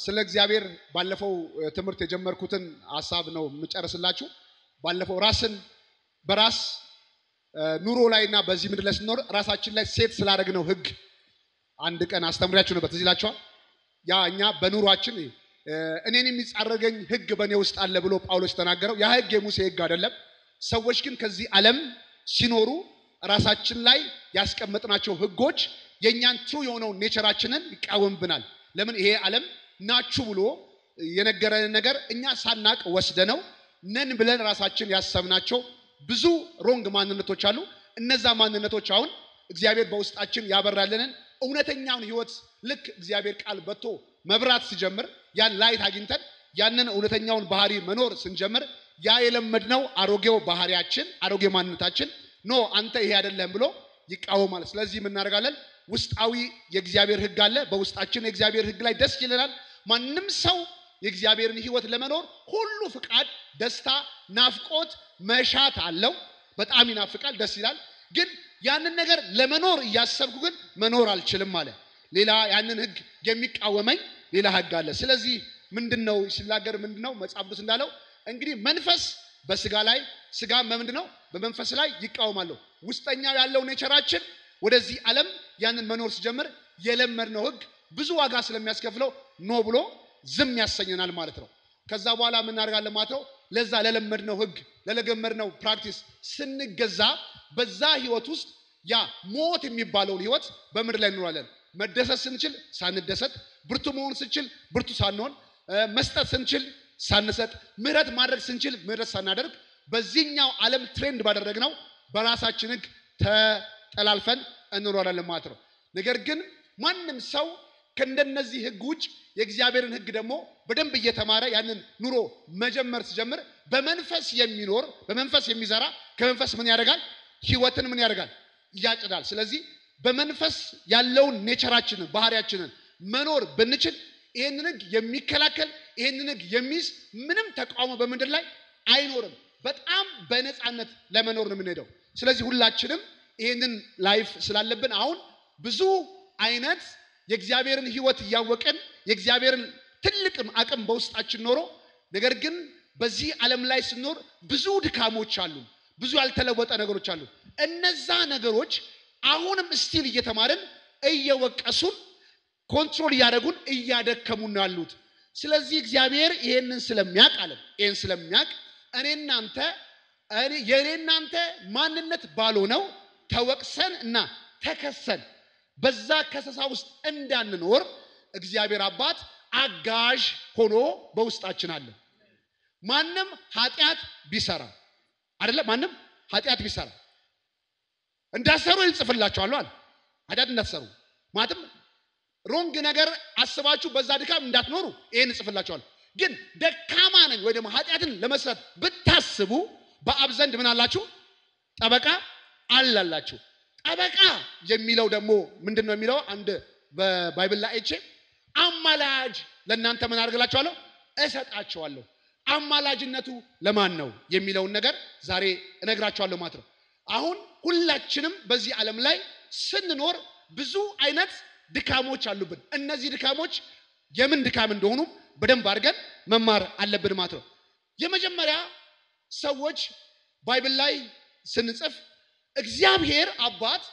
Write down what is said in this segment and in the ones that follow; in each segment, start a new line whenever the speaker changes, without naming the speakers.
ስለ እግዚአብሔር ባለፈው ትምህርት የጀመርኩትን ሀሳብ ነው የምጨርስላችሁ። ባለፈው ራስን በራስ ኑሮ ላይ እና በዚህ ምድር ላይ ስንኖር ራሳችን ላይ ሴት ስላደረግነው ህግ አንድ ቀን አስተምሪያችሁ ነበር። ትዝ ይላችኋል። ያ እኛ በኑሯችን እኔን የሚጻረገኝ ህግ በእኔ ውስጥ አለ ብሎ ጳውሎስ ተናገረው። ያ ህግ የሙሴ ህግ አይደለም። ሰዎች ግን ከዚህ ዓለም ሲኖሩ ራሳችን ላይ ያስቀመጥናቸው ህጎች የእኛን ትሩ የሆነውን ኔቸራችንን ይቃወምብናል። ለምን ይሄ ዓለም ናችሁ ብሎ የነገረን ነገር እኛ ሳናቅ ወስደነው ነን ብለን ራሳችን ያሰብናቸው ብዙ ሮንግ ማንነቶች አሉ። እነዛ ማንነቶች አሁን እግዚአብሔር በውስጣችን ያበራልንን እውነተኛውን ህይወት ልክ እግዚአብሔር ቃል በቶ መብራት ሲጀምር ያን ላይት አግኝተን ያንን እውነተኛውን ባህሪ መኖር ስንጀምር ያ የለመድነው አሮጌው ባህሪያችን አሮጌ ማንነታችን ኖ አንተ ይሄ አይደለም ብሎ ይቃወማል። ስለዚህ የምናደርጋለን ውስጣዊ የእግዚአብሔር ህግ አለ። በውስጣችን የእግዚአብሔር ህግ ላይ ደስ ይለናል። ማንም ሰው የእግዚአብሔርን ህይወት ለመኖር ሁሉ ፍቃድ፣ ደስታ፣ ናፍቆት፣ መሻት አለው። በጣም ይናፍቃል፣ ደስ ይላል። ግን ያንን ነገር ለመኖር እያሰብኩ ግን መኖር አልችልም አለ። ሌላ ያንን ህግ የሚቃወመኝ ሌላ ህግ አለ። ስለዚህ ምንድን ነው ሲናገር ምንድን ነው መጽሐፍ ቅዱስ እንዳለው እንግዲህ መንፈስ በስጋ ላይ ስጋ በምንድን ነው በመንፈስ ላይ ይቃወማለሁ። ውስጠኛው ያለው ኔቸራችን ወደዚህ ዓለም ያንን መኖር ሲጀምር የለመድነው ህግ ብዙ ዋጋ ስለሚያስከፍለው ኖ ብሎ ዝም ያሰኘናል ማለት ነው። ከዛ በኋላ የምናደርጋለን ማለት ነው። ለዛ ለለመድነው ህግ ለለገመድነው ፕራክቲስ ስንገዛ በዛ ህይወት ውስጥ ያ ሞት የሚባለውን ህይወት በምድር ላይ እንኖራለን። መደሰት ስንችል ሳንደሰት፣ ብርቱ መሆን ስንችል ብርቱ ሳንሆን፣ መስጠት ስንችል ሳንሰጥ፣ ምህረት ማድረግ ስንችል ምህረት ሳናደርግ በዚህኛው ዓለም ትሬንድ ባደረግነው በራሳችን ህግ ተጠላልፈን እንኖራለን ማለት ነው። ነገር ግን ማንም ሰው ከእንደነዚህ ህግ ውጭ የእግዚአብሔርን ህግ ደግሞ በደንብ እየተማረ ያንን ኑሮ መጀመር ሲጀምር በመንፈስ የሚኖር በመንፈስ የሚዘራ ከመንፈስ ምን ያደርጋል? ህይወትን ምን ያደርጋል? ያጭዳል። ስለዚህ በመንፈስ ያለውን ኔቸራችንን ባህሪያችንን መኖር ብንችል ይህንን ህግ የሚከላከል ይህንን ህግ የሚይዝ ምንም ተቃውሞ በምድር ላይ አይኖርም። በጣም በነፃነት ለመኖር ነው የምንሄደው። ስለዚህ ሁላችንም ይህንን ላይፍ ስላለብን አሁን ብዙ አይነት የእግዚአብሔርን ህይወት እያወቅን የእግዚአብሔርን ትልቅ አቅም በውስጣችን ኖሮ ነገር ግን በዚህ ዓለም ላይ ስንኖር ብዙ ድካሞች አሉ፣ ብዙ ያልተለወጠ ነገሮች አሉ። እነዛ ነገሮች አሁንም ስቲል እየተማርን እየወቀሱን ኮንትሮል እያደረጉን እያደከሙን ነው ያሉት። ስለዚህ እግዚአብሔር ይሄንን ስለሚያውቅ አለ ይሄን ስለሚያውቅ እኔ እናንተ የእኔ እናንተ ማንነት ባልሆነው ተወቅሰን እና ተከሰን በዛ ከሰሳ ውስጥ እንዳንኖር እግዚአብሔር አባት አጋዥ ሆኖ በውስጣችን አለ። ማንም ኃጢአት ቢሰራ አይደለ? ማንም ኃጢአት ቢሰራ እንዳሰሩ ይጽፍላችኋለሁ አለ። ኃጢአት እንዳትሰሩ ማለትም ሮንግ ነገር አስባችሁ በዛ ድካም እንዳትኖሩ ይሄን እጽፍላችኋለሁ። ግን ደካማ ነኝ ወይ ደግሞ ኃጢአትን ለመስራት ብታስቡ በአብ ዘንድ ምን አላችሁ? ጠበቃ አላላችሁ። ጠበቃ የሚለው ደግሞ ምንድን ነው የሚለው? አንድ በባይብል ላይ አይቼ አማላጅ ለእናንተ ምን አድርግላችኋለሁ? እሰጣችኋለሁ። አማላጅነቱ ለማን ነው የሚለውን ነገር ዛሬ እነግራችኋለሁ ማለት ነው። አሁን ሁላችንም በዚህ ዓለም ላይ ስንኖር ብዙ አይነት ድካሞች አሉብን። እነዚህ ድካሞች የምን ድካም እንደሆኑ በደንብ አድርገን መማር አለብን ማለት ነው። የመጀመሪያ ሰዎች ባይብል ላይ ስንጽፍ እግዚአብሔር አባት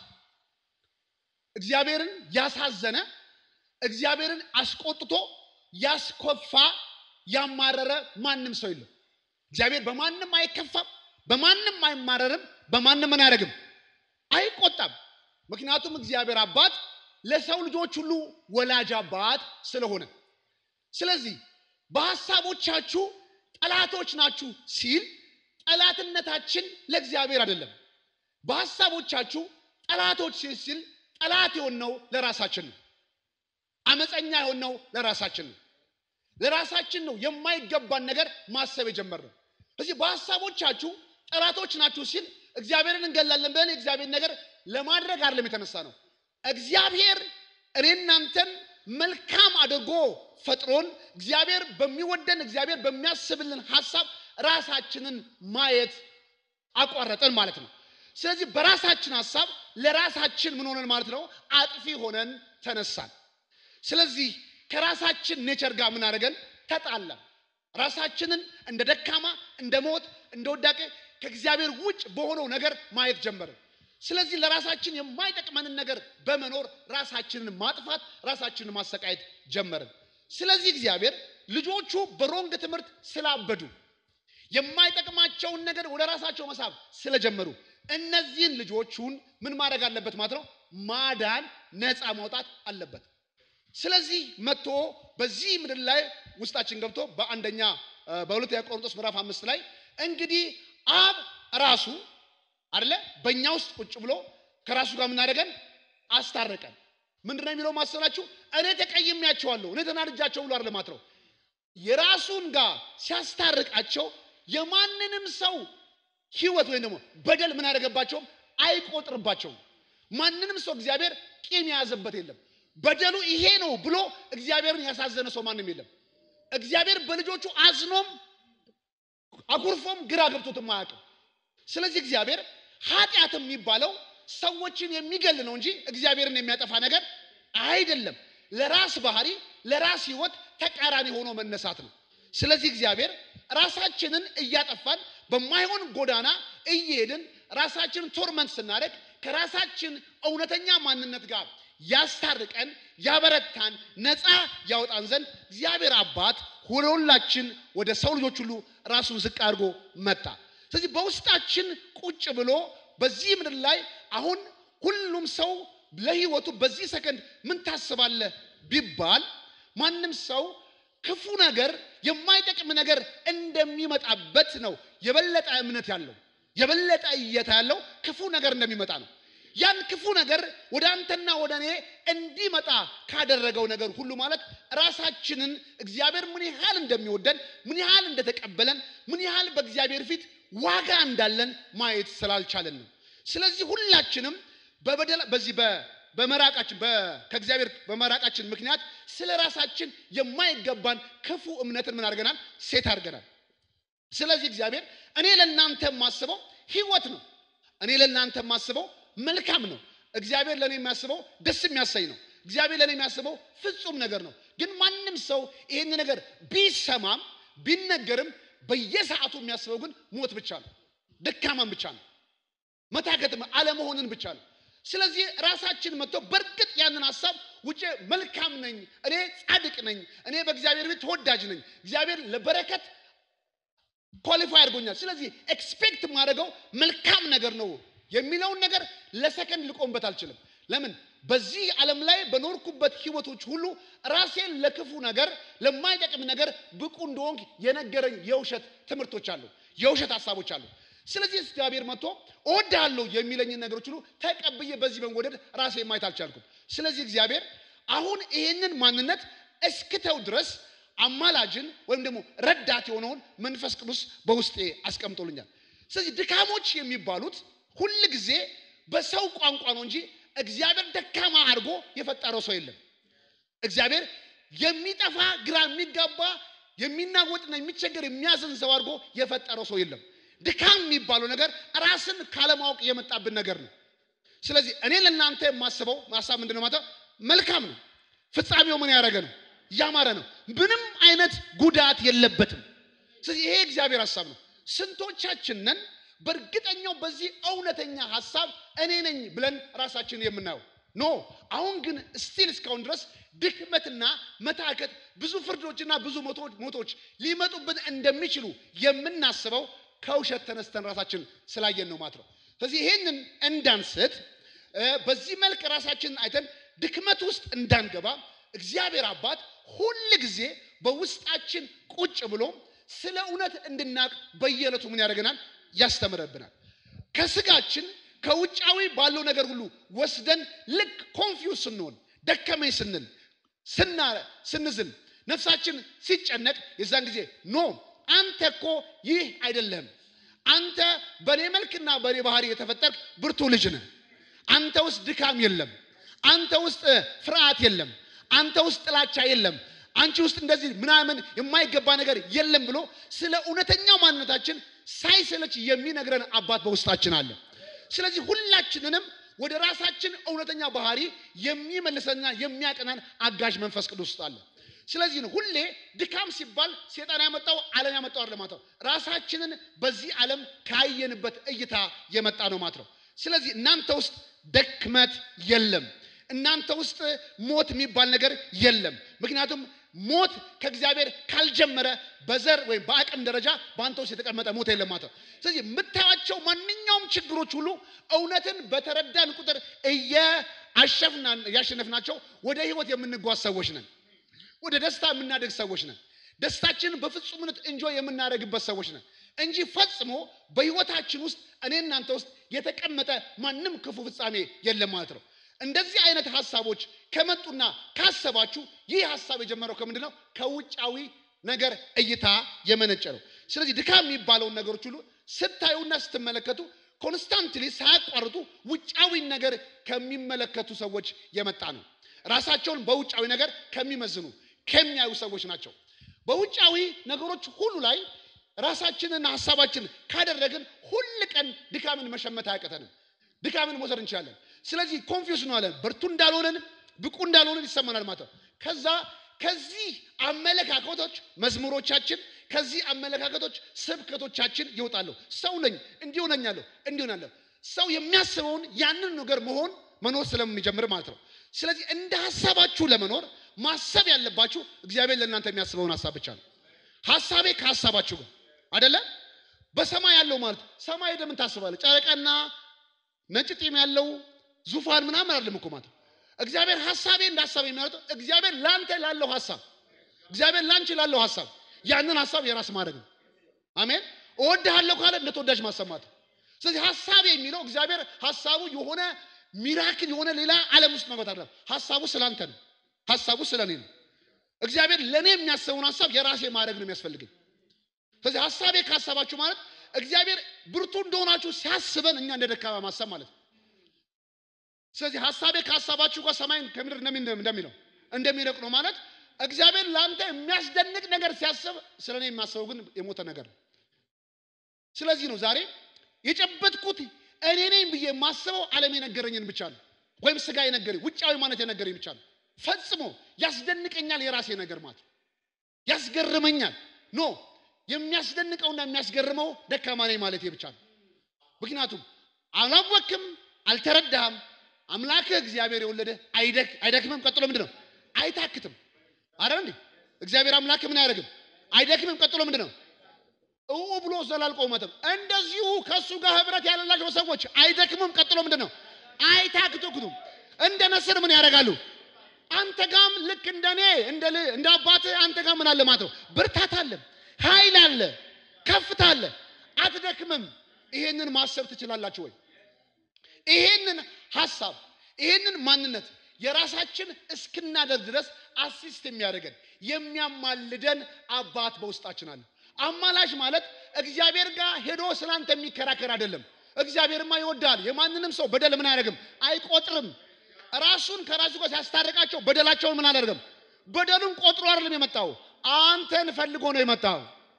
እግዚአብሔርን ያሳዘነ እግዚአብሔርን አስቆጥቶ ያስኮፋ ያማረረ ማንም ሰው የለም። እግዚአብሔር በማንም አይከፋም፣ በማንም አይማረርም፣ በማንም ምን አያደርግም፣ አይቆጣም። ምክንያቱም እግዚአብሔር አባት ለሰው ልጆች ሁሉ ወላጅ አባት ስለሆነ፣ ስለዚህ በሀሳቦቻችሁ ጠላቶች ናችሁ ሲል ጠላትነታችን ለእግዚአብሔር አይደለም። በሀሳቦቻችሁ ጠላቶች ሲል ጠላት የሆነው ለራሳችን ነው። አመፀኛ የሆነው ለራሳችን ነው። ለራሳችን ነው የማይገባን ነገር ማሰብ የጀመርነው። ስለዚህ በሀሳቦቻችሁ ጠላቶች ናችሁ ሲል እግዚአብሔርን እንገላለን ብለን የእግዚአብሔር ነገር ለማድረግ አይደለም የተነሳ ነው። እግዚአብሔር እኔ እናንተን መልካም አድርጎ ፈጥሮን እግዚአብሔር በሚወደን እግዚአብሔር በሚያስብልን ሀሳብ ራሳችንን ማየት አቋረጠን ማለት ነው። ስለዚህ በራሳችን ሀሳብ ለራሳችን ምን ሆነን ማለት ነው? አጥፊ ሆነን ተነሳን። ስለዚህ ከራሳችን ኔቸር ጋር ምን አደረገን? ተጣላን። ራሳችንን እንደ ደካማ፣ እንደ ሞት፣ እንደ ወዳቄ ከእግዚአብሔር ውጭ በሆነው ነገር ማየት ጀመርን። ስለዚህ ለራሳችን የማይጠቅመንን ነገር በመኖር ራሳችንን ማጥፋት፣ ራሳችንን ማሰቃየት ጀመርን። ስለዚህ እግዚአብሔር ልጆቹ በሮንግ ትምህርት ስላበዱ የማይጠቅማቸውን ነገር ወደ ራሳቸው መሳብ ስለጀመሩ እነዚህን ልጆቹን ምን ማድረግ አለበት ማለት ነው? ማዳን፣ ነፃ ማውጣት አለበት። ስለዚህ መጥቶ በዚህ ምድር ላይ ውስጣችን ገብቶ በአንደኛ በሁለተኛ ቆሮንቶስ ምዕራፍ አምስት ላይ እንግዲህ አብ ራሱ አይደለ በእኛ ውስጥ ቁጭ ብሎ ከራሱ ጋር ምናደረገን አስታረቀን። ምንድን ነው የሚለው ማሰላችሁ? እኔ ተቀይሜያቸዋለሁ እኔ ተናድጃቸው ብሎ አይደለም ማለት ነው። የራሱን ጋር ሲያስታርቃቸው የማንንም ሰው ህይወት ወይም ደግሞ በደል ምን ያደረገባቸውም አይቆጥርባቸውም። ማንንም ሰው እግዚአብሔር ቂም የያዘበት የለም። በደሉ ይሄ ነው ብሎ እግዚአብሔርን ያሳዘነ ሰው ማንም የለም። እግዚአብሔር በልጆቹ አዝኖም አኩርፎም ግራ ገብቶትም አያውቅም። ስለዚህ እግዚአብሔር ኃጢአት የሚባለው ሰዎችን የሚገል ነው እንጂ እግዚአብሔርን የሚያጠፋ ነገር አይደለም። ለራስ ባህሪ፣ ለራስ ህይወት ተቃራኒ ሆኖ መነሳት ነው። ስለዚህ እግዚአብሔር ራሳችንን እያጠፋን በማይሆን ጎዳና እየሄድን ራሳችንን ቶርመንት ስናደርግ ከራሳችን እውነተኛ ማንነት ጋር ያስታርቀን፣ ያበረታን፣ ነፃ ያወጣን ዘንድ እግዚአብሔር አባት ወደ ሁላችን ወደ ሰው ልጆች ሁሉ ራሱን ዝቅ አድርጎ መጣ። ስለዚህ በውስጣችን ቁጭ ብሎ በዚህ ምድር ላይ አሁን ሁሉም ሰው ለህይወቱ በዚህ ሰከንድ ምን ታስባለህ ቢባል ማንም ሰው ክፉ ነገር የማይጠቅም ነገር እንደሚመጣበት ነው የበለጠ እምነት ያለው የበለጠ እይታ ያለው ክፉ ነገር እንደሚመጣ ነው። ያን ክፉ ነገር ወደ አንተና ወደ እኔ እንዲመጣ ካደረገው ነገር ሁሉ ማለት ራሳችንን እግዚአብሔር ምን ያህል እንደሚወደን ምን ያህል እንደተቀበለን ምን ያህል በእግዚአብሔር ፊት ዋጋ እንዳለን ማየት ስላልቻለን ነው። ስለዚህ ሁላችንም በበደል በዚህ በመራቃችን ከእግዚአብሔር በመራቃችን ምክንያት ስለ ራሳችን የማይገባን ክፉ እምነትን ምን አድርገናል? ሴት አድርገናል። ስለዚህ እግዚአብሔር እኔ ለእናንተ የማስበው ህይወት ነው። እኔ ለእናንተ የማስበው መልካም ነው። እግዚአብሔር ለእኔ የሚያስበው ደስ የሚያሰኝ ነው። እግዚአብሔር ለእኔ የሚያስበው ፍጹም ነገር ነው። ግን ማንም ሰው ይህን ነገር ቢሰማም ቢነገርም በየሰዓቱ የሚያስበው ግን ሞት ብቻ ነው፣ ደካማን ብቻ ነው፣ መታከትም አለመሆንን ብቻ ነው። ስለዚህ ራሳችን መጥቶ በእርግጥ ያንን ሀሳብ ውጭ መልካም ነኝ፣ እኔ ጻድቅ ነኝ፣ እኔ በእግዚአብሔር ቤት ተወዳጅ ነኝ፣ እግዚአብሔር ለበረከት ኳሊፋይ አድርጎኛል። ስለዚህ ኤክስፔክት የማደርገው መልካም ነገር ነው የሚለውን ነገር ለሰከንድ ልቆምበት አልችልም። ለምን? በዚህ ዓለም ላይ በኖርኩበት ህይወቶች ሁሉ ራሴን ለክፉ ነገር ለማይጠቅም ነገር ብቁ እንደሆንክ የነገረኝ የውሸት ትምህርቶች አሉ፣ የውሸት ሀሳቦች አሉ። ስለዚህ እግዚአብሔር መጥቶ እወድሃለሁ የሚለኝን ነገሮች ሁሉ ተቀብዬ በዚህ መንጎደድ ራሴ ማየት አልቻልኩም። ስለዚህ እግዚአብሔር አሁን ይሄንን ማንነት እስክተው ድረስ አማላጅን ወይም ደግሞ ረዳት የሆነውን መንፈስ ቅዱስ በውስጤ አስቀምጦልኛል። ስለዚህ ድካሞች የሚባሉት ሁል ጊዜ በሰው ቋንቋ ነው እንጂ እግዚአብሔር ደካማ አድርጎ የፈጠረው ሰው የለም። እግዚአብሔር የሚጠፋ ግራ የሚጋባ የሚናወጥና የሚቸገር የሚያዝን ሰው አድርጎ የፈጠረው ሰው የለም። ድካም የሚባለው ነገር ራስን ካለማወቅ የመጣብን ነገር ነው። ስለዚህ እኔ ለእናንተ የማስበው ሀሳብ ምንድን ነው? ማለት መልካም ነው። ፍጻሜው ምን ያደረገ ነው? ያማረ ነው። ምንም አይነት ጉዳት የለበትም። ስለዚህ ይሄ እግዚአብሔር ሀሳብ ነው። ስንቶቻችንን በእርግጠኛው በዚህ እውነተኛ ሀሳብ እኔ ነኝ ብለን ራሳችንን የምናየው ኖ። አሁን ግን ስቲል እስካሁን ድረስ ድክመትና መታከት፣ ብዙ ፍርዶችና ብዙ ሞቶች ሊመጡብን እንደሚችሉ የምናስበው ከውሸት ተነስተን ራሳችን ስላየን ነው ማለት ነው። ስለዚህ ይሄንን እንዳንስት በዚህ መልክ ራሳችንን አይተን ድክመት ውስጥ እንዳንገባ እግዚአብሔር አባት ሁል ጊዜ በውስጣችን ቁጭ ብሎ ስለ እውነት እንድናቅ በየዕለቱ ምን ያደርገናል? ያስተምረብናል። ከስጋችን ከውጫዊ ባለው ነገር ሁሉ ወስደን ልክ ኮንፊውዝ ስንሆን ደከመኝ ስንል ስናረ ስንዝል ነፍሳችን ሲጨነቅ የዛን ጊዜ ኖ አንተ እኮ ይህ አይደለም። አንተ በእኔ መልክና በእኔ ባህሪ የተፈጠርክ ብርቱ ልጅ ነህ። አንተ ውስጥ ድካም የለም። አንተ ውስጥ ፍርሃት የለም። አንተ ውስጥ ጥላቻ የለም። አንቺ ውስጥ እንደዚህ ምናምን የማይገባ ነገር የለም ብሎ ስለ እውነተኛው ማንነታችን ሳይሰለች የሚነግረን አባት በውስጣችን አለ። ስለዚህ ሁላችንንም ወደ ራሳችን እውነተኛ ባህሪ የሚመልሰንና የሚያቀናን አጋዥ መንፈስ ቅዱስ ውስጥ አለ። ስለዚህ ነው ሁሌ ድካም ሲባል ሴጣን ያመጣው ዓለም ያመጣው አይደለም ማለት ነው። ራሳችንን በዚህ ዓለም ካየንበት እይታ የመጣ ነው ማለት ነው። ስለዚህ እናንተ ውስጥ ደክመት የለም። እናንተ ውስጥ ሞት የሚባል ነገር የለም። ምክንያቱም ሞት ከእግዚአብሔር ካልጀመረ በዘር ወይም በአቅም ደረጃ በአንተ ውስጥ የተቀመጠ ሞት የለም ማለት ነው። ስለዚህ የምታያቸው ማንኛውም ችግሮች ሁሉ እውነትን በተረዳን ቁጥር እያሸነፍናቸው ወደ ህይወት የምንጓዝ ሰዎች ነን። ወደ ደስታ የምናደግ ሰዎች ነን። ደስታችንን በፍጹምነት እንጆ የምናደርግበት ሰዎች ነን እንጂ ፈጽሞ በህይወታችን ውስጥ እኔ እናንተ ውስጥ የተቀመጠ ማንም ክፉ ፍጻሜ የለም ማለት ነው። እንደዚህ አይነት ሀሳቦች ከመጡና ካሰባችሁ ይህ ሀሳብ የጀመረው ከምንድን ነው? ከውጫዊ ነገር እይታ የመነጨ ነው። ስለዚህ ድካም የሚባለውን ነገሮች ሁሉ ስታዩና ስትመለከቱ ኮንስታንትሊ ሳያቋርጡ ውጫዊ ነገር ከሚመለከቱ ሰዎች የመጣ ነው። ራሳቸውን በውጫዊ ነገር ከሚመዝኑ ከሚያዩ ሰዎች ናቸው። በውጫዊ ነገሮች ሁሉ ላይ ራሳችንና ሀሳባችን ካደረግን ሁል ቀን ድካምን መሸመት አያቀተንም። ድካምን መውሰድ እንችላለን። ስለዚህ ኮንፊውስ ነው አለን ብርቱ እንዳልሆነን ብቁ እንዳልሆነን ይሰማናል ማለት ነው። ከዛ ከዚህ አመለካከቶች መዝሙሮቻችን ከዚህ አመለካከቶች ስብከቶቻችን ይወጣሉ። ሰው ነኝ እንዲሁ ነኛለሁ እንዲሁ ናለሁ። ሰው የሚያስበውን ያንን ነገር መሆን መኖር ስለሚጀምር ማለት ነው። ስለዚህ እንደ ሀሳባችሁ ለመኖር ማሰብ ያለባችሁ እግዚአብሔር ለእናንተ የሚያስበውን ሀሳብ ብቻ ነው። ሀሳቤ ከሀሳባችሁ ጋር አደለ። በሰማይ ያለው ማለት ሰማይ ሄደህ ምን ታስባለህ? ጨረቃና ነጭ ጢም ያለው ዙፋን ምናምን አይደለም እኮ ማለት ነው። እግዚአብሔር ሀሳቤ እንደ ሀሳብ የሚያወጣው እግዚአብሔር ላንተ ላለው ሀሳብ እግዚአብሔር ላንቺ ላለው ሀሳብ ያንን ሀሳብ የራስ ማድረግ ነው። አሜን። እወድሃለሁ ካለ እንደ ተወዳጅ ማሰማት። ስለዚህ ሀሳብ የሚለው እግዚአብሔር ሀሳቡ የሆነ ሚራክል የሆነ ሌላ ዓለም ውስጥ መግባት አይደለም። ሀሳቡ ስላንተ ነው። ሀሳቡ ስለ እኔ ነው። እግዚአብሔር ለእኔ የሚያስበውን ሀሳብ የራሴ ማድረግ ነው የሚያስፈልገኝ። ስለዚህ ሀሳቤ ካሰባችሁ ማለት እግዚአብሔር ብርቱ እንደሆናችሁ ሲያስበን እኛ እንደ ደካማ ማሰብ ማለት ነው። ስለዚህ ሀሳቤ ከሀሳባችሁ ጋር ሰማይን ከምድር እንደሚለው እንደሚነቅ ነው ማለት እግዚአብሔር ለአንተ የሚያስደንቅ ነገር ሲያስብ ስለ እኔ የሚያስበው ግን የሞተ ነገር ነው። ስለዚህ ነው ዛሬ የጨበጥኩት እኔ ነኝ ብዬ የማስበው ዓለም የነገረኝን ብቻ ነው፣ ወይም ስጋ የነገረኝ ውጫዊ ማለት የነገረኝ ብቻ ነው። ፈጽሞ ያስደንቀኛል የራሴ ነገር ማለት ያስገርመኛል። ኖ የሚያስደንቀውና የሚያስገርመው ደካማ ነኝ ማለት ብቻ ነው። ምክንያቱም አላወቅም፣ አልተረዳህም። አምላክህ እግዚአብሔር የወለደ አይደክምም። ቀጥሎ ምንድን ነው? አይታክትም። አረ እንዴ እግዚአብሔር አምላክ ምን አያደርግም? አይደክምም። ቀጥሎ ምንድን ነው? እው ብሎ ዘላልቆ መተም። እንደዚሁ ከእሱ ጋር ህብረት ያለላቸው ሰዎች አይደክምም። ቀጥሎ ምንድን ነው? አይታክቱክቱም። እንደ ነስር ምን ያደርጋሉ? አንተ ጋም ልክ እንደኔ እንደ አባትህ አንተ ጋር ምን አለ ማለት ነው? ብርታት አለ፣ ኃይል አለ፣ ከፍታ አለ። አትደክምም። ይሄንን ማሰብ ትችላላችሁ ወይ? ይሄንን ሀሳብ ይሄንን ማንነት የራሳችን እስክናደርግ ድረስ አሲስት የሚያደርገን የሚያማልደን አባት በውስጣችን አለ። አማላጅ ማለት እግዚአብሔር ጋር ሄዶ ስላንተ የሚከራከር አይደለም። እግዚአብሔርማ ይወዳል። የማንንም ሰው በደል ምን አያደርግም? አይቆጥርም። ራሱን ከራሱ ጋር ሲያስታርቃቸው በደላቸውን ምን አደርግም? በደሉን ቆጥሮ አይደለም የመጣው አንተን ፈልጎ ነው የመጣው።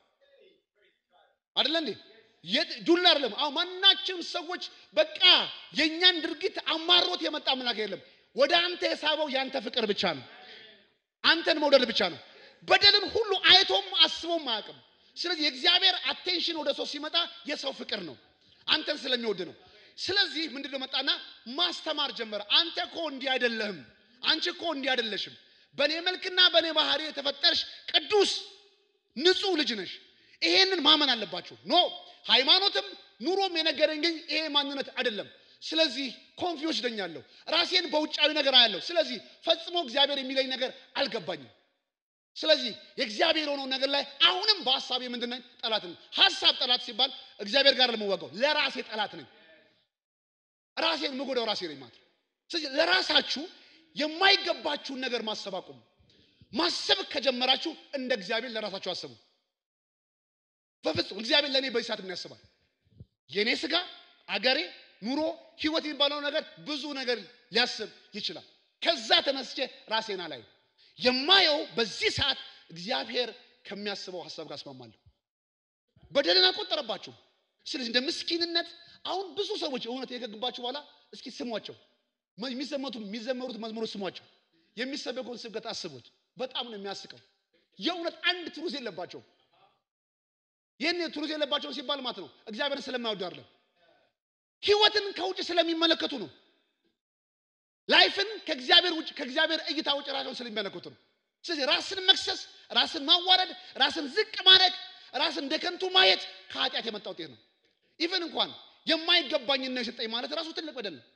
አይደለ እንዴ? ዱላ አይደለም። አሁን ማናችንም ሰዎች በቃ የእኛን ድርጊት አማሮት የመጣ አምላክ የለም። ወደ አንተ የሳበው የአንተ ፍቅር ብቻ ነው። አንተን መውደድ ብቻ ነው። በደልን ሁሉ አይቶም አስቦም አያውቅም። ስለዚህ የእግዚአብሔር አቴንሽን ወደ ሰው ሲመጣ የሰው ፍቅር ነው፣ አንተን ስለሚወድ ነው። ስለዚህ ምንድነው መጣና ማስተማር ጀመረ። አንተ እኮ እንዲህ አይደለህም፣ አንቺ እኮ እንዲህ አይደለሽም። በእኔ መልክና በእኔ ባህሪ የተፈጠርሽ ቅዱስ ንጹሕ ልጅ ነሽ። ይሄንን ማመን አለባችሁ። ኖ ሃይማኖትም ኑሮም የነገረኝ ግን ይሄ ማንነት አይደለም። ስለዚህ ኮንፊውስ ደኛለሁ፣ ራሴን በውጫዊ ነገር አያለሁ። ስለዚህ ፈጽሞ እግዚአብሔር የሚለኝ ነገር አልገባኝም። ስለዚህ የእግዚአብሔር የሆነው ነገር ላይ አሁንም በሀሳቤ ምንድን ነኝ? ጠላት ነኝ። ሀሳብ ጠላት ሲባል እግዚአብሔር ጋር ለመዋጋው ለራሴ ጠላት ነኝ። ራሴን ምጎዳው ራሴ ነኝ ማለት ነው። ስለዚህ ለራሳችሁ የማይገባችሁን ነገር ማሰብ አቁሙ። ማሰብ ከጀመራችሁ እንደ እግዚአብሔር ለራሳችሁ አስቡ። በፍጹም እግዚአብሔር ለእኔ በዚህ ሰዓት ምን ያስባል? የእኔ ስጋ፣ አገሬ፣ ኑሮ፣ ህይወት የሚባለው ነገር ብዙ ነገር ሊያስብ ይችላል። ከዛ ተነስቼ ራሴን አላየው። የማየው በዚህ ሰዓት እግዚአብሔር ከሚያስበው ሀሳብ ጋር እስማማለሁ። በደልን አልቆጠረባችሁም። ስለዚህ እንደ ምስኪንነት አሁን ብዙ ሰዎች እውነት የገግባችሁ በኋላ እስኪ ስሟቸው፣ የሚዘመቱ የሚዘመሩት መዝሙሮች ስሟቸው፣ የሚሰበከውን ስብከት አስቡት። በጣም ነው የሚያስቀው። የእውነት አንድ ትሩዝ የለባቸውም። ይህን ትሩዝ የለባቸውም ሲባል ማለት ነው እግዚአብሔርን ስለማይወዱ አይደለም፣ ህይወትን ከውጭ ስለሚመለከቱ ነው። ላይፍን ከእግዚአብሔር ውጭ ከእግዚአብሔር እይታ ውጭ ራሳቸውን ስለሚመለከቱ ነው። ስለዚህ ራስን መክሰስ፣ ራስን ማዋረድ፣ ራስን ዝቅ ማድረግ፣ ራስን እንደ ከንቱ ማየት ከኃጢአት የመጣ ውጤት ነው። ኢቨን እንኳን የማይገባኝን ነው የሰጠኝ ማለት ራሱ ትልቅ በደል ነው።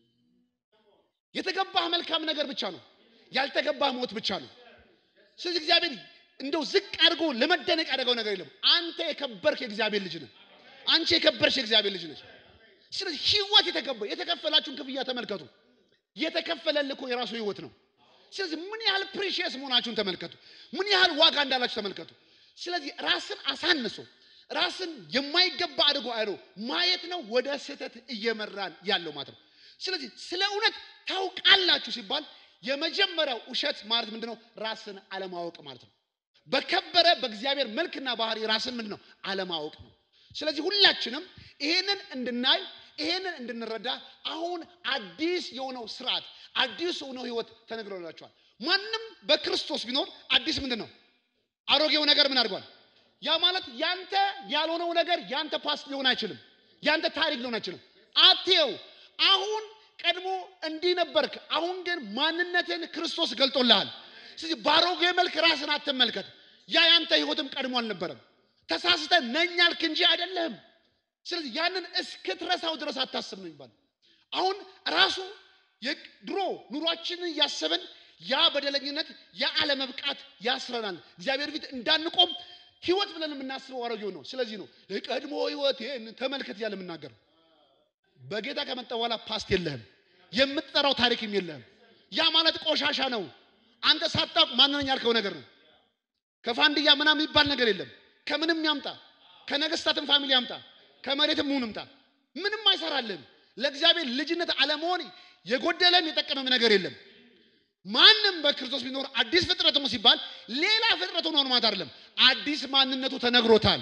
የተገባህ መልካም ነገር ብቻ ነው፣ ያልተገባህ ሞት ብቻ ነው። ስለዚህ እግዚአብሔር እንደው ዝቅ አድርጎ ለመደነቅ ያደረገው ነገር የለም። አንተ የከበርክ የእግዚአብሔር ልጅ ነህ። አንቺ የከበርሽ የእግዚአብሔር ልጅ ነች። ስለዚህ ህይወት የተከበ የተከፈላችሁን ክፍያ ተመልከቱ። የተከፈለልህ እኮ የራሱ ህይወት ነው። ስለዚህ ምን ያህል ፕሪሺየስ መሆናችሁን ተመልከቱ። ምን ያህል ዋጋ እንዳላችሁ ተመልከቱ። ስለዚህ ራስን አሳንሶ ራስን የማይገባ አድርጎ አይሮ ማየት ነው ወደ ስህተት እየመራን ያለው ማለት ነው። ስለዚህ ስለ እውነት ታውቃላችሁ ሲባል የመጀመሪያው ውሸት ማለት ምንድነው? ራስን አለማወቅ ማለት ነው። በከበረ በእግዚአብሔር መልክና ባህሪ ራስን ምንድን ነው አለማወቅ ነው። ስለዚህ ሁላችንም ይሄንን እንድናይ ይሄንን እንድንረዳ አሁን አዲስ የሆነው ስርዓት አዲስ የሆነው ህይወት ተነግሮላችኋል። ማንም በክርስቶስ ቢኖር አዲስ ምንድን ነው? አሮጌው ነገር ምን አድርጓል? ያ ማለት ያንተ ያልሆነው ነገር ያንተ ፓስት ሊሆን አይችልም። ያንተ ታሪክ ሊሆን አይችልም። አትየው አሁን ቀድሞ እንዲህ ነበርክ፣ አሁን ግን ማንነትን ክርስቶስ ገልጦልሃል። ስለዚህ በአሮጌ መልክ ራስን አትመልከት። ያ ያንተ ህይወትም ቀድሞ አልነበረም። ተሳስተ ነኝ አልክ እንጂ አይደለህም። ስለዚህ ያንን እስክትረሳው ድረስ አታስብ ነው የሚባለው። አሁን ራሱ ድሮ ኑሯችንን እያሰብን ያ በደለኝነት ያ አለመብቃት ያስረናል። እግዚአብሔር ፊት እንዳንቆም ህይወት ብለን የምናስበው አሮጌው ነው። ስለዚህ ነው የቀድሞ ህይወት ተመልከት እያለ የምናገረው። በጌታ ከመጣ በኋላ ፓስት የለህም፣ የምትጠራው ታሪክም የለህም። ያ ማለት ቆሻሻ ነው። አንተ ሳታውቅ ማንነኝ ያልከው ነገር ነው። ከፋንድያ ምናምን የሚባል ነገር የለም። ከምንም ያምጣ፣ ከነገስታትም ፋሚሊ ያምጣ፣ ከመሬትም ሁን ምጣ፣ ምንም አይሰራልህም። ለእግዚአብሔር ልጅነት አለመሆን የጎደለም የጠቀመም ነገር የለም። ማንም በክርስቶስ ቢኖር አዲስ ፍጥረት ነው ሲባል ሌላ ፍጥረት ሆኖ ማለት አይደለም። አዲስ ማንነቱ ተነግሮታል።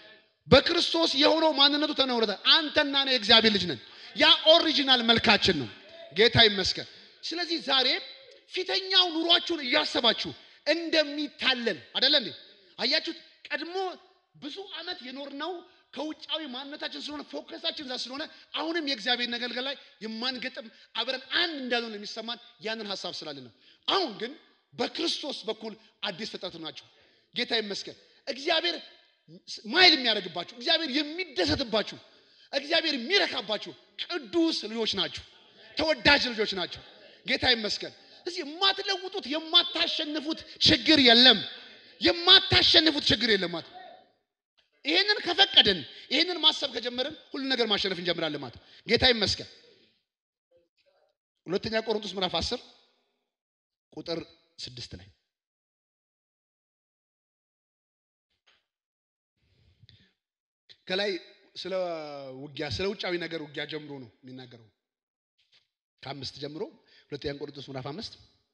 በክርስቶስ የሆነው ማንነቱ ተነግሮታል። አንተና እኔ የእግዚአብሔር ልጅ ነን። ያ ኦሪጂናል መልካችን ነው። ጌታ ይመስገን። ስለዚህ ዛሬ ፊተኛው ኑሯችሁን እያሰባችሁ እንደሚታለል አይደለ እንዴ? አያችሁት? ቀድሞ ብዙ ዓመት የኖርነው ከውጫዊ ማንነታችን ስለሆነ ፎከሳችን እዛ ስለሆነ አሁንም የእግዚአብሔር ነገር ላይ የማንገጥም አብረን አንድ እንዳልሆነ የሚሰማን ያንን ሀሳብ ስላለን ነው። አሁን ግን በክርስቶስ በኩል አዲስ ፍጥረት ናቸው። ጌታ ይመስገን። እግዚአብሔር ማይል የሚያደርግባችሁ፣ እግዚአብሔር የሚደሰትባችሁ፣ እግዚአብሔር የሚረካባችሁ ቅዱስ ልጆች ናችሁ። ተወዳጅ ልጆች ናቸው። ጌታ ይመስገን። እዚህ የማትለውጡት የማታሸንፉት ችግር የለም። የማታሸንፉት ችግር የለም ማለት ይሄንን ከፈቀድን ይሄንን ማሰብ ከጀመርን ሁሉ ነገር ማሸነፍ እንጀምራለን ማለት ጌታ ይመስገን። ሁለተኛ ቆሮንቶስ ምዕራፍ 10 ቁጥር ስድስት ላይ ከላይ ስለ ውጊያ ስለ ውጫዊ ነገር ውጊያ ጀምሮ ነው የሚናገረው። ከአምስት ጀምሮ ሁለተኛ ቆሮንቶስ ምዕራፍ አምስት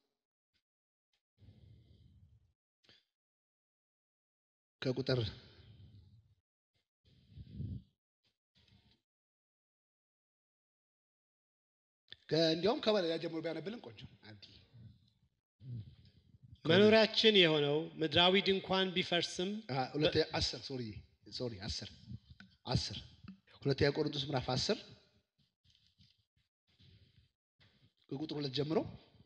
ከቁጥር እንዲያውም ከበላይ ጀምሮ ቢያነብልን ቆንጆ
መኖሪያችን የሆነው ምድራዊ ድንኳን ቢፈርስም
ሁለተኛ አስር ሶሪ ሶሪ አስር አስር ሁለተኛ ቆሮንቶስ ምዕራፍ አስር ከቁጥር ሁለት ጀምሮ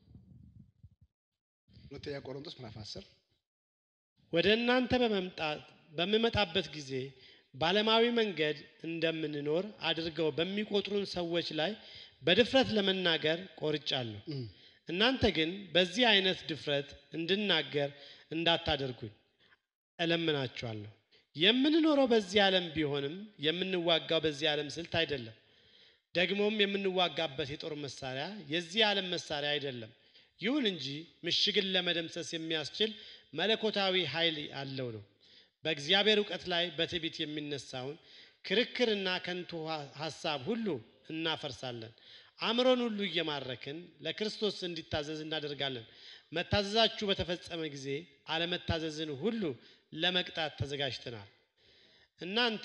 ሁለተኛ ቆሮንቶስ ምዕራፍ አስር
ወደ እናንተ በመምጣት በምመጣበት ጊዜ በዓለማዊ መንገድ እንደምንኖር አድርገው በሚቆጥሩን ሰዎች ላይ በድፍረት ለመናገር ቆርጫለሁ። እናንተ ግን በዚህ አይነት ድፍረት እንድናገር እንዳታደርጉኝ እለምናችኋለሁ። የምንኖረው በዚህ ዓለም ቢሆንም የምንዋጋው በዚህ ዓለም ስልት አይደለም። ደግሞም የምንዋጋበት የጦር መሳሪያ የዚህ ዓለም መሳሪያ አይደለም። ይሁን እንጂ ምሽግን ለመደምሰስ የሚያስችል መለኮታዊ ኃይል አለው ነው። በእግዚአብሔር እውቀት ላይ በትዕቢት የሚነሳውን ክርክርና ከንቱ ሐሳብ ሁሉ እናፈርሳለን። አእምሮን ሁሉ እየማረክን ለክርስቶስ እንዲታዘዝ እናደርጋለን። መታዘዛችሁ በተፈጸመ ጊዜ አለመታዘዝን ሁሉ ለመቅጣት ተዘጋጅተናል። እናንተ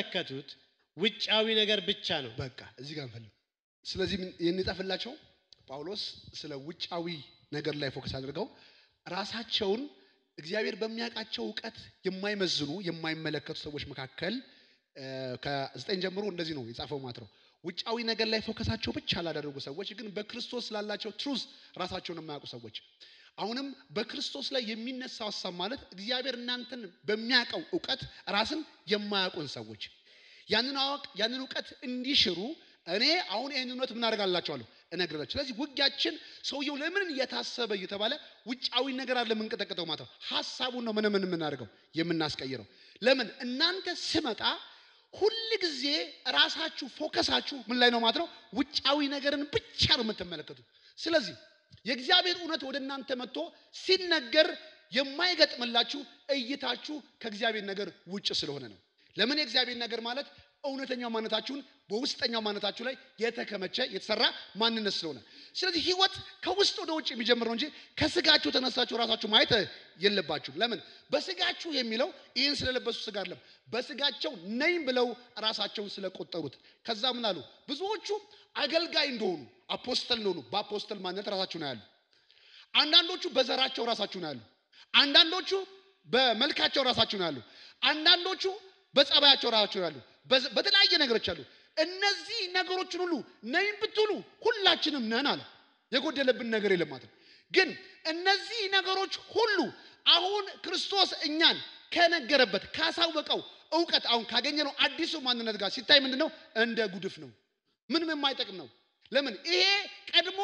የምትመለከቱት ውጫዊ ነገር ብቻ ነው።
በቃ እዚህ ጋር እንፈልግ። ስለዚህ ይህን የጻፈላቸው ጳውሎስ ስለ ውጫዊ ነገር ላይ ፎከስ አድርገው ራሳቸውን እግዚአብሔር በሚያውቃቸው እውቀት የማይመዝኑ የማይመለከቱ ሰዎች መካከል እ፣ ከዘጠኝ ጀምሮ እንደዚህ ነው የጻፈው ማለት ነው። ውጫዊ ነገር ላይ ፎከሳቸው ብቻ ላደረጉ ሰዎች ግን በክርስቶስ ላላቸው ትሩዝ ራሳቸውን የማያውቁ ሰዎች አሁንም በክርስቶስ ላይ የሚነሳው ሀሳብ ማለት እግዚአብሔር እናንተን በሚያውቀው እውቀት ራስን የማያውቁን ሰዎች ያንን አዋቅ ያንን እውቀት እንዲሽሩ እኔ አሁን ይህን እውነት ምን አደርጋላቸዋለሁ እነግራቸው። ስለዚህ ውጊያችን ሰውየው ለምን እየታሰበ እየተባለ ውጫዊ ነገር አለ የምንቀጠቅጠው ማለት ነው። ሀሳቡን ነው ምን ምን የምናደርገው የምናስቀይረው። ለምን እናንተ ስመጣ ሁል ጊዜ ራሳችሁ ፎከሳችሁ ምን ላይ ነው ማለት ነው? ውጫዊ ነገርን ብቻ ነው የምትመለከቱት። ስለዚህ የእግዚአብሔር እውነት ወደ እናንተ መጥቶ ሲነገር የማይገጥምላችሁ እይታችሁ ከእግዚአብሔር ነገር ውጭ ስለሆነ ነው። ለምን የእግዚአብሔር ነገር ማለት እውነተኛው ማንነታችሁን በውስጠኛው ማንነታችሁ ላይ የተከመቸ የተሰራ ማንነት ስለሆነ፣ ስለዚህ ህይወት ከውስጥ ወደ ውጭ የሚጀምር ነው እንጂ ከስጋችሁ ተነሳችሁ ራሳችሁ ማየት የለባችሁም። ለምን በስጋችሁ የሚለው ይህን ስለለበሱ ስጋ አይደለም፣ በስጋቸው ነኝ ብለው ራሳቸውን ስለቆጠሩት። ከዛ ምን አሉ? ብዙዎቹ አገልጋይ እንደሆኑ አፖስተል እንደሆኑ በአፖስተል ማንነት ራሳችሁን ያሉ፣ አንዳንዶቹ በዘራቸው ራሳችሁን ያሉ፣ አንዳንዶቹ በመልካቸው ራሳችሁን ያሉ፣ አንዳንዶቹ በጸባያቸው ራሳቸውን ያሉ፣ በዘ- በተለያየ ነገሮች አሉ። እነዚህ ነገሮችን ሁሉ ነኝ ብትሉ ሁላችንም ነን አለ። የጎደለብን ነገር የለም ማለት ነው። ግን እነዚህ ነገሮች ሁሉ አሁን ክርስቶስ እኛን ከነገረበት ካሳወቀው እውቀት አሁን ካገኘነው አዲሱ ማንነት ጋር ሲታይ ምንድን ነው? እንደ ጉድፍ ነው። ምንም የማይጠቅም ነው። ለምን? ይሄ ቀድሞ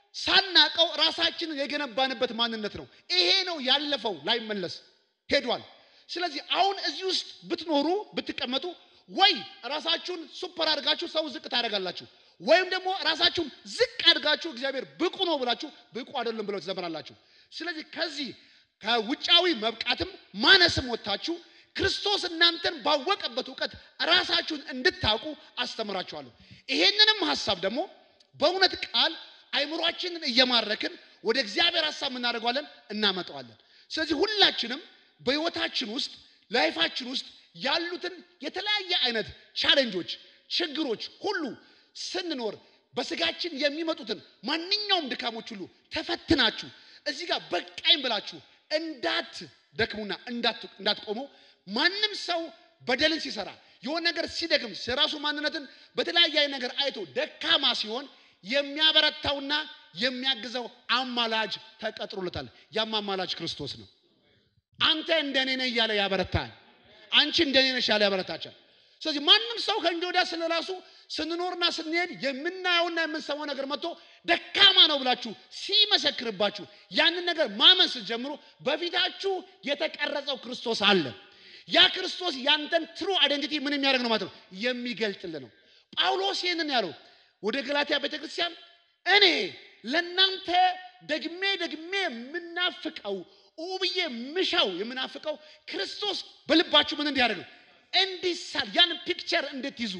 ሳናቀው ራሳችንን የገነባንበት ማንነት ነው። ይሄ ነው ያለፈው፣ ላይመለስ ሄዷል። ስለዚህ አሁን እዚህ ውስጥ ብትኖሩ ብትቀመጡ ወይ ራሳችሁን ሱፐር አድርጋችሁ ሰው ዝቅ ታደርጋላችሁ፣ ወይም ደግሞ ራሳችሁን ዝቅ አድርጋችሁ እግዚአብሔር ብቁ ነው ብላችሁ ብቁ አይደለም ብለው ትዘምራላችሁ። ስለዚህ ከዚህ ከውጫዊ መብቃትም ማነስም ወጥታችሁ ክርስቶስ እናንተን ባወቀበት እውቀት ራሳችሁን እንድታውቁ አስተምራችኋለሁ። ይሄንንም ሀሳብ ደግሞ በእውነት ቃል አይምሯችንን እየማረክን ወደ እግዚአብሔር ሀሳብ እናደርገዋለን፣ እናመጣዋለን። ስለዚህ ሁላችንም በህይወታችን ውስጥ ላይፋችን ውስጥ ያሉትን የተለያየ አይነት ቻሌንጆች፣ ችግሮች ሁሉ ስንኖር በስጋችን የሚመጡትን ማንኛውም ድካሞች ሁሉ ተፈትናችሁ እዚህ ጋር በቃኝ ብላችሁ እንዳት ደክሙና እንዳትቆሙ ማንም ሰው በደልን ሲሰራ የሆነ ነገር ሲደክም የራሱ ማንነትን በተለያየ አይነት ነገር አይቶ ደካማ ሲሆን የሚያበረታውና የሚያግዘው አማላጅ ተቀጥሮለታል። ያም አማላጅ ክርስቶስ ነው። አንተ እንደኔ ነህ እያለ ያበረታል። አንቺ እንደኔ ነሽ ያለ ያበረታቻል። ስለዚህ ማንም ሰው ከእንግዲህ ወዲያ ስለ ራሱ ስንኖርና ስንሄድ የምናየውና የምንሰማው ነገር መጥቶ ደካማ ነው ብላችሁ ሲመሰክርባችሁ ያንን ነገር ማመን ስትጀምሩ በፊታችሁ የተቀረጸው ክርስቶስ አለ። ያ ክርስቶስ ያንተን ትሩ አይደንቲቲ ምን የሚያደርግ ነው ማለት ነው የሚገልጥልህ ነው። ጳውሎስ ይህንን ያለው ወደ ገላትያ ቤተክርስቲያን እኔ ለእናንተ ደግሜ ደግሜ የምናፍቀው ብዬ ምሻው የምናፍቀው ክርስቶስ በልባችሁ ምን እንዲያደርግ ነው እንዲሳል ያን ፒክቸር እንድትይዙ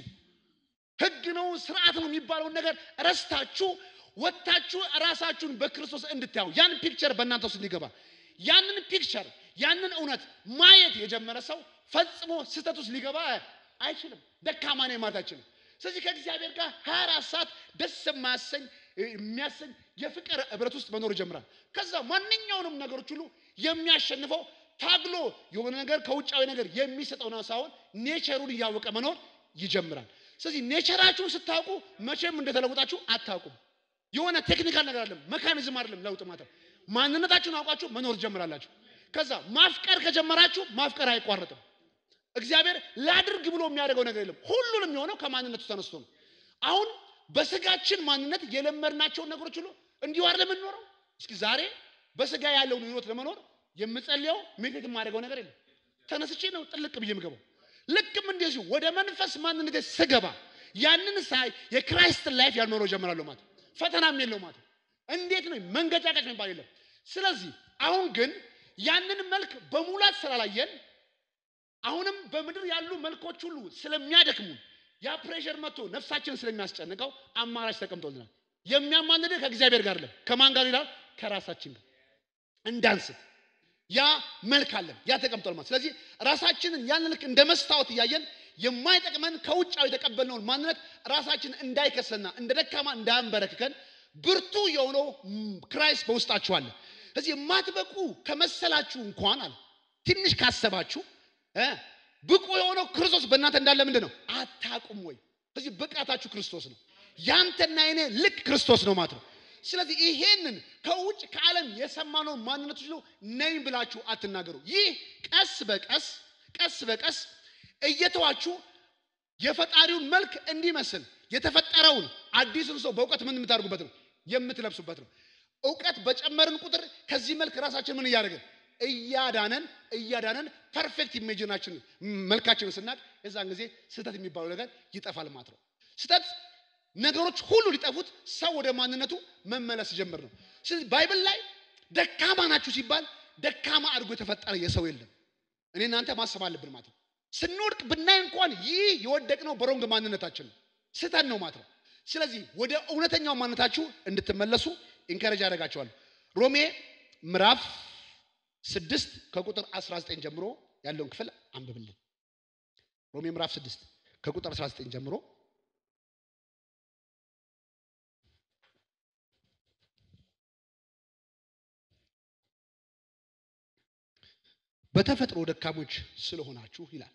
ህግ ነው ስርዓት ነው የሚባለውን ነገር ረስታችሁ ወጥታችሁ ራሳችሁን በክርስቶስ እንድታዩ ያን ፒክቸር በእናንተ ውስጥ እንዲገባ ያንን ፒክቸር ያንን እውነት ማየት የጀመረ ሰው ፈጽሞ ስህተት ውስጥ ሊገባ አይችልም። ደካማ ነኝ ማለት አይችልም። ስለዚህ ከእግዚአብሔር ጋር ሀያ አራት ሰዓት ደስ የማያሰኝ የሚያሰኝ የፍቅር ህብረት ውስጥ መኖር ይጀምራል። ከዛ ማንኛውንም ነገሮች ሁሉ የሚያሸንፈው ታግሎ የሆነ ነገር ከውጫዊ ነገር የሚሰጠው ነው ሳይሆን ኔቸሩን እያወቀ መኖር ይጀምራል። ስለዚህ ኔቸራችሁን ስታውቁ መቼም እንደተለወጣችሁ አታውቁም። የሆነ ቴክኒካል ነገር አይደለም፣ መካኒዝም አይደለም። ለውጥ ማለት ማንነታችሁን አውቃችሁ መኖር ትጀምራላችሁ። ከዛ ማፍቀር ከጀመራችሁ ማፍቀር አይቋረጥም። እግዚአብሔር ላድርግ ብሎ የሚያደርገው ነገር የለም። ሁሉንም የሆነው ከማንነቱ ተነስቶ ነው። አሁን በስጋችን ማንነት የለመድናቸውን ነገሮች ሁሉ እንዲሁ አይደለም የምንኖረው። እስኪ ዛሬ በስጋ ያለውን ህይወት ለመኖር የምጸልየው ሜቴት የማደርገው ነገር የለም። ተነስቼ ነው ጥልቅ ብዬ የምገባው። ልክም እንደዚሁ ወደ መንፈስ ማንነቴ ስገባ ያንን ሳይ የክራይስትን ላይፍ ያልኖረው ጀምራለሁ ማለት ፈተናም የለው ማለት እንዴት ነው መንገጫቀጭ የሚባል የለም። ስለዚህ አሁን ግን ያንን መልክ በሙላት ስላላየን አሁንም በምድር ያሉ መልኮች ሁሉ ስለሚያደክሙ ያ ፕሬሸር መጥቶ ነፍሳችንን ስለሚያስጨንቀው አማራጭ ተቀምጦልናል። የሚያማንድ ከእግዚአብሔር ጋር አይደለም። ከማን ጋር ይላል? ከራሳችን ጋር እንዳንስት ያ መልክ አለን፣ ያ ተቀምጧል ማለት። ስለዚህ ራሳችንን ያን ልክ እንደ መስታወት እያየን የማይጠቅመን ከውጫው የተቀበልነውን ማንነት ራሳችን እንዳይከሰና እንደ ደካማ እንዳያንበረክከን ብርቱ የሆነው ክራይስት በውስጣችሁ አለ። ስለዚህ የማትበቁ ከመሰላችሁ እንኳን አለ ትንሽ ካሰባችሁ እ ብቁ የሆነው ክርስቶስ በእናንተ እንዳለ ምንድን ነው አታቁም ወይ? ስለዚህ ብቃታችሁ ክርስቶስ ነው። ያንተና የኔ ልክ ክርስቶስ ነው ማለት ነው። ስለዚህ ይሄንን ከውጭ ከዓለም የሰማነውን ማንነቶች ነው ነኝ ብላችሁ አትናገሩ። ይህ ቀስ በቀስ ቀስ በቀስ እየተዋችሁ የፈጣሪውን መልክ እንዲመስል የተፈጠረውን አዲሱን ሰው በእውቀት ምን የምታደርጉበት ነው የምትለብሱበት ነው። እውቀት በጨመርን ቁጥር ከዚህ መልክ ራሳችን ምን እያደረግን እያዳነን እያዳነን ፐርፌክት ኢሜጅናችን መልካችንን ስናቅ የዛን ጊዜ ስህተት የሚባለው ነገር ይጠፋል ማለት ነው። ስህተት ነገሮች ሁሉ ሊጠፉት ሰው ወደ ማንነቱ መመለስ ጀምር ነው። ስለዚህ ባይብል ላይ ደካማ ናችሁ ሲባል ደካማ አድርጎ የተፈጠረ የሰው የለም። እኔ እናንተ ማሰብ አለብን ማለት ነው። ስንወድቅ ብናይ እንኳን ይህ የወደቅነው በሮንግ ማንነታችን ነው፣ ስህተት ነው ማለት ነው። ስለዚህ ወደ እውነተኛው ማንነታችሁ እንድትመለሱ ኢንከረጅ ያደርጋቸዋል። ሮሜ ምዕራፍ ስድስት ከቁጥር 19 ጀምሮ ያለውን ክፍል አንብብልን። ሮሜ ምዕራፍ ስድስት ከቁጥር 19 ጀምሮ በተፈጥሮ ደካሞች ስለሆናችሁ ይላል።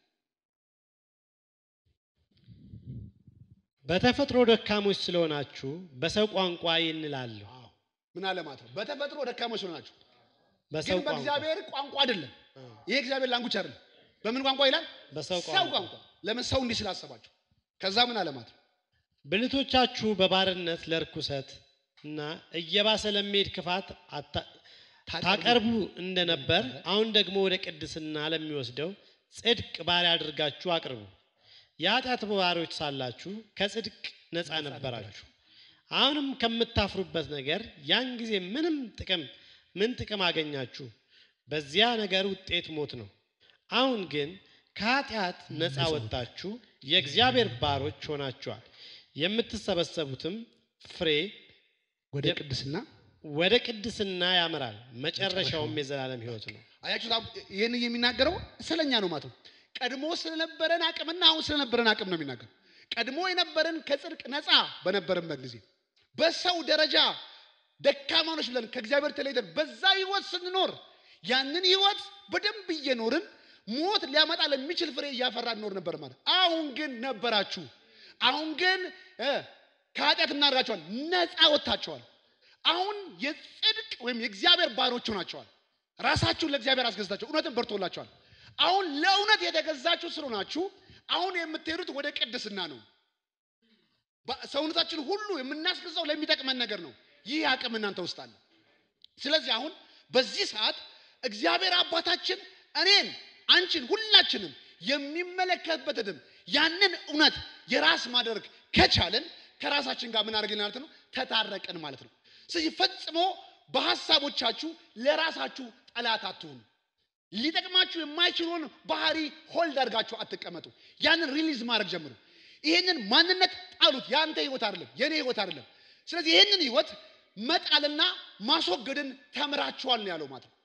በተፈጥሮ ደካሞች ስለሆናችሁ በሰው ቋንቋ ይህን እላለሁ።
አዎ ምን አለ ማለት ነው? በተፈጥሮ ደካሞች ስለሆናችሁ
በሰው
ግን
ቋንቋ
በእግዚአብሔር ቋንቋ አይደለም። ይሄ እግዚአብሔር ላንጉች አይደለም። በምን ቋንቋ ይላል?
በሰው
ሰው
ቋንቋ
ቋንቋ። ለምን ሰው እንዲህ ስላሰባችሁ። ከዛ ምን አለ ማለት ነው?
ብልቶቻችሁ በባርነት ለርኩሰት እና እየባሰ ለሚሄድ ክፋት አታ- ታቀርቡ እንደነበር አሁን ደግሞ ወደ ቅድስና ለሚወስደው ጽድቅ ባሪያ አድርጋችሁ አቅርቡ። የኃጢአት ባሪያዎች ሳላችሁ ከጽድቅ ነፃ ነበራችሁ። አሁንም ከምታፍሩበት ነገር ያን ጊዜ ምንም ጥቅም ምን ጥቅም አገኛችሁ? በዚያ ነገር ውጤት ሞት ነው። አሁን ግን ከኃጢአት ነፃ ወጥታችሁ የእግዚአብሔር ባሮች ሆናችኋል። የምትሰበሰቡትም ፍሬ
ወደ ቅድስና
ወደ ቅድስና ያመራል፣ መጨረሻውም የዘላለም ሕይወት ነው።
አያችሁ፣ ይህን የሚናገረው ስለኛ ነው ማለት ነው። ቀድሞ ስለነበረን አቅምና አሁን ስለነበረን አቅም ነው የሚናገረው። ቀድሞ የነበረን ከጽድቅ ነፃ በነበረበት ጊዜ በሰው ደረጃ ደካማኖች ብለን ከእግዚአብሔር ተለይተን በዛ ህይወት ስንኖር ያንን ህይወት በደንብ እየኖርን ሞት ሊያመጣ ለሚችል ፍሬ እያፈራ እንኖር ነበር ማለት። አሁን ግን ነበራችሁ። አሁን ግን እ ከኃጢአት እናደርጋቸዋል ነፃ ወጥታቸዋል። አሁን የጽድቅ ወይም የእግዚአብሔር ባሮች ሆናቸዋል። ራሳችሁን ለእግዚአብሔር አስገዝታችሁ እውነትን በርቶላቸዋል። አሁን ለእውነት የተገዛችሁ ስለሆናችሁ አሁን የምትሄዱት ወደ ቅድስና ነው። በ- ሰውነታችን ሁሉ የምናስገዛው ለሚጠቅመን ነገር ነው። ይህ አቅም እናንተ ውስጥ አለ። ስለዚህ አሁን በዚህ ሰዓት እግዚአብሔር አባታችን እኔን፣ አንቺን፣ ሁላችንም የሚመለከትበትንም ያንን እውነት የራስ ማድረግ ከቻለን ከራሳችን ጋር ምን አድርገን ማለት ነው ተታረቅን ማለት ነው። ስለዚህ ፈጽሞ በሀሳቦቻችሁ ለራሳችሁ ጠላት አትሁኑ። ሊጠቅማችሁ የማይችለውን ባህሪ ሆልድ አድርጋችሁ አትቀመጡ። ያንን ሪሊዝ ማድረግ ጀምሩ። ይሄንን ማንነት ጣሉት። የአንተ ህይወት አይደለም፣ የኔ ህይወት አይደለም። ስለዚህ ይሄንን ህይወት መጣልና ማስወገድን ተምራችኋል ነው ያለው ማለት ነው።